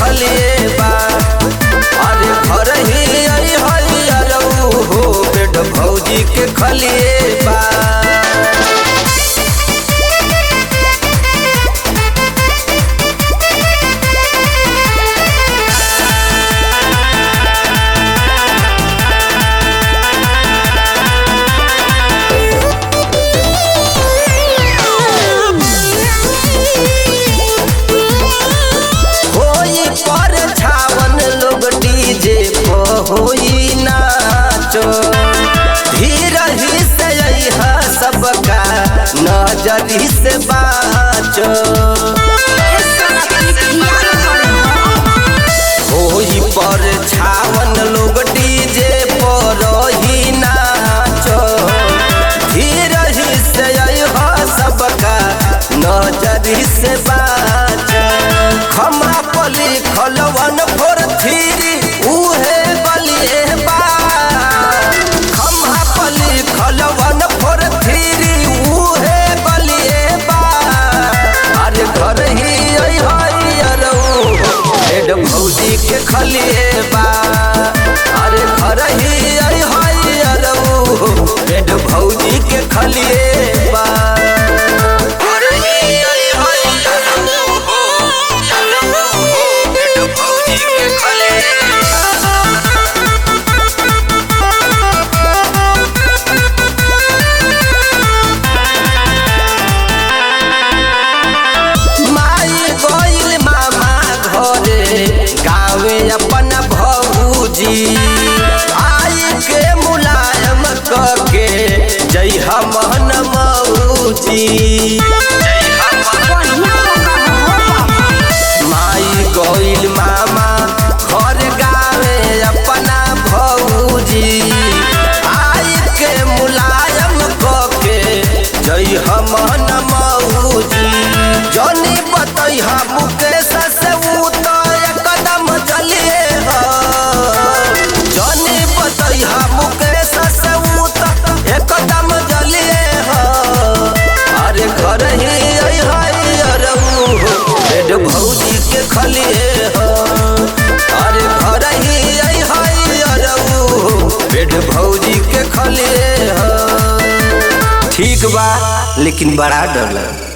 खलिए बा अरे घर ही आई हई अरऊ हो बेड भौजी के खलिए बा होई पर छावन लोग डीजे पर होई नाचो धीरही से अइहा सबका नजरी से बाचो होई पर छावन लोग डीजे पर ही नाचो धीरही से अइहा सबका नजरी से बाचो खमा पली खलवन फोर थीरी उहे बलिए बा खमा पली खलवन फोर थीरी उहे बलिए बा अरे घर ही आई हई अरऊ हेड भौजी के खलिए बा अरे घर ही आई हई अरऊ हेड भौजी के खलिए बा घर ही आई हई अरऊ हेड भौजी के खलिए माई गइल मामा घरे गावे अपन भौजी आई के मुलायम कके जय हमन मौजी माई गइल मामा घर गावे अपना भौजी आई के मुलायम कके जय हमन मौजी जनी बतैहा मुकेश से ऊ तो एकदम जलिए ह जनी बतैहा मुकेश से ऊ तो एकदम जलिए ह अरे घर ही आई हई अरऊ बेड भौजी के खलिए ह अरे घर ही आई हई अरऊ बेड भौजी के खलिए ह ठीक बा लेकिन बड़ा डर लगा